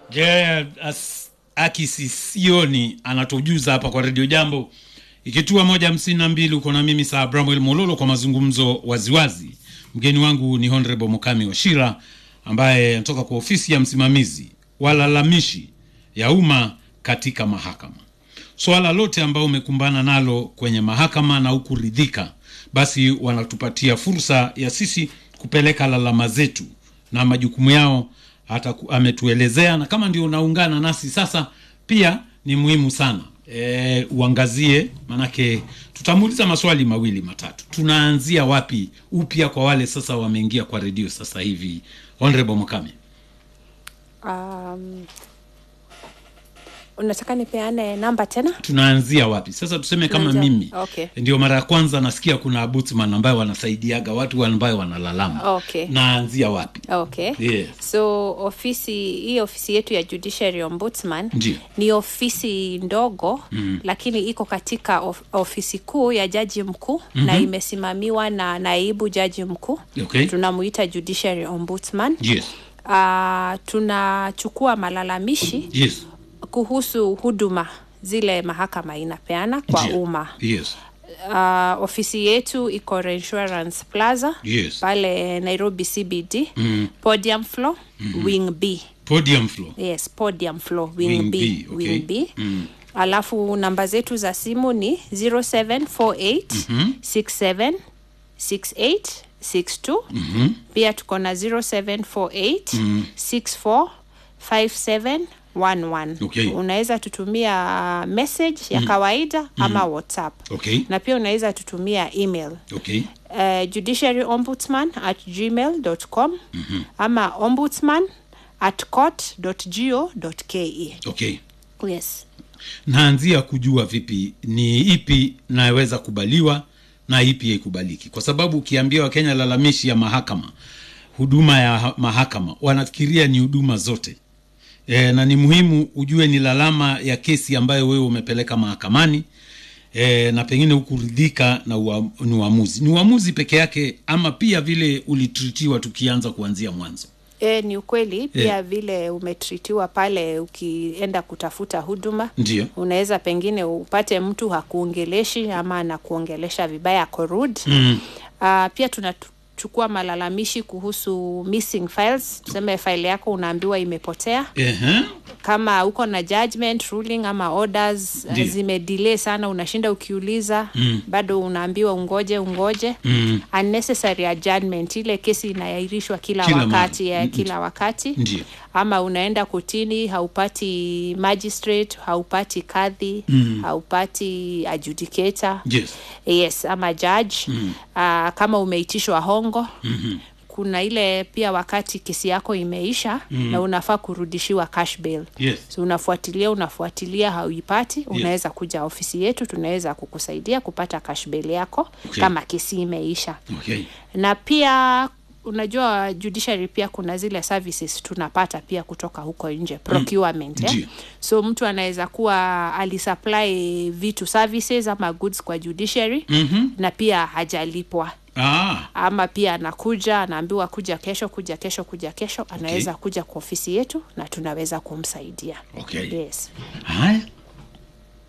Je, akisisioni anatujuza hapa kwa redio Jambo ikitua moja hamsini na mbili. Uko na mimi saa Bramwel Mololo kwa mazungumzo waziwazi. Mgeni wangu ni Honorable Mukami Washira ambaye anatoka kwa ofisi ya msimamizi walalamishi ya umma katika mahakama. Swala lote ambao umekumbana nalo kwenye mahakama na ukuridhika, basi wanatupatia fursa ya sisi kupeleka lalama zetu na majukumu yao hata ku- ametuelezea, na kama ndio unaungana nasi sasa, pia ni muhimu sana e, uangazie, manake tutamuuliza maswali mawili matatu. Tunaanzia wapi upya kwa wale sasa wameingia kwa redio sasa hivi? Honorable Mukami. Um, unataka nipeane namba tena? tunaanzia wapi sasa tuseme kama Tunaanzia- mimi okay. ndio mara ya kwanza nasikia kuna butsman ambayo wanasaidiaga watu ambayo wanalalama Okay. naanzia wapi Okay. Yes. So ofisi hii ofisi yetu ya Judiciary Ombudsman Ndio. ni ofisi ndogo mm. lakini iko katika of, ofisi kuu ya jaji mkuu mm-hmm. na imesimamiwa na naibu jaji mkuu Okay. tunamuita Judiciary Ombudsman yes uh, tunachukua malalamishi yes kuhusu huduma zile mahakama inapeana kwa Ndio. umma yes uh, ofisi yetu iko Reinsurance Plaza Yes. pale Nairobi CBD mm. podium floor mm-hmm. wing B podium floor yes podium floor wing, Wing B, B, okay. wing B. Mm. alafu namba zetu za simu ni 0748 mm-hmm. 67 68 62 mm-hmm. pia tuko na 0748 mm. 64 57 11 Okay. unaweza tutumia message ya kawaida ama whatsapp okay na pia unaweza tutumia email okay uh, judiciary ombudsman at gmail com mm-hmm. ama ombudsman at court go ke okay yes naanzia kujua vipi ni ipi naweza kubaliwa na ipi haikubaliki kwa sababu ukiambia wakenya lalamishi ya mahakama huduma ya ha- mahakama wanafikiria ni huduma zote e, na ni muhimu ujue ni lalama ya kesi ambayo wewe umepeleka mahakamani e, na pengine hukuridhika na ua, ni uamuzi ni uamuzi peke yake ama pia vile ulitritiwa tukianza kuanzia mwanzo E, ni ukweli pia vile umetritiwa pale ukienda kutafuta huduma ndio unaweza pengine upate mtu hakuongeleshi ama anakuongelesha vibaya ako rude mm. uh, pia tunachukua malalamishi kuhusu missing files tuseme file yako unaambiwa imepotea Ehe. kama uko na judgment ruling ama orders uh, Ndio. zimedelay sana unashinda ukiuliza mm. bado unaambiwa ungoje ungoje Mm. unnecessary adjournment ile kesi inaahirishwa kila, Kila wakati mara. ya Mm. kila wakati Ndio. ama unaenda kotini haupati magistrate haupati kadhi mm. haupati adjudicator yes yes ama judge mm. uh, kama umeitishwa hongo mm-hmm. kuna ile pia wakati kesi yako imeisha mm. na unafaa kurudishiwa cash bail yes so unafuatilia unafuatilia hauipati unaweza kuja ofisi yetu tunaweza kukusaidia kupata cash bail yako Okay. kama kesi imeisha okay na pia unajua judiciary pia kuna zile services tunapata pia kutoka huko nje procurement eh? Ndio. so mtu anaweza kuwa alisupply vitu services ama goods kwa judiciary mm-hmm. na pia hajalipwa ah ama pia anakuja anaambiwa kuja kesho kuja kesho kuja kesho anaweza kuja kwa ofisi yetu na tunaweza kumsaidia Okay. yes haya